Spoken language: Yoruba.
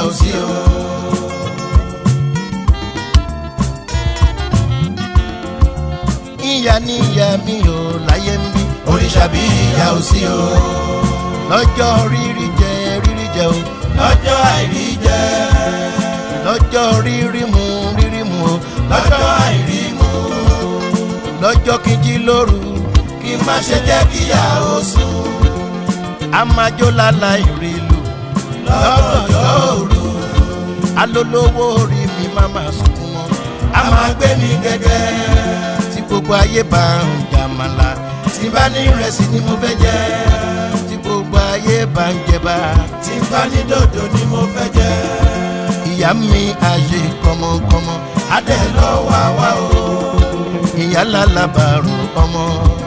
ò sí o. ìyá ní ìyá mi ò láyé ń bí òrìṣà bí ìyá ò sí o. lọ́jọ́ rírí jẹ rírí jẹ o. lọ́jọ́ àìrí jẹ. lọ́jọ́ rírí mu rírí mu o. lọ́jọ́ àìrí mu. lọ́jọ́ kejì lóru kí n má ṣe jẹ́ kíyà ó sùn. a máa jó lálá ìrìlù lọ́gànjọ́ òru. alólówó orí mi má máa sunkún mọ́. a máa gbé mi gẹ́gẹ́ tí gbogbo ayé bá ń jàmàlà tí bá ní ìrẹsì ni mo fẹ́ jẹ tí gbogbo ayé bá ń jẹba tí bá ní dòdò ni mo fẹ́ jẹ. ìyá mi àṣe kọmọkọmọ adé lọ wá wá o ìyá lálábàárù ọmọ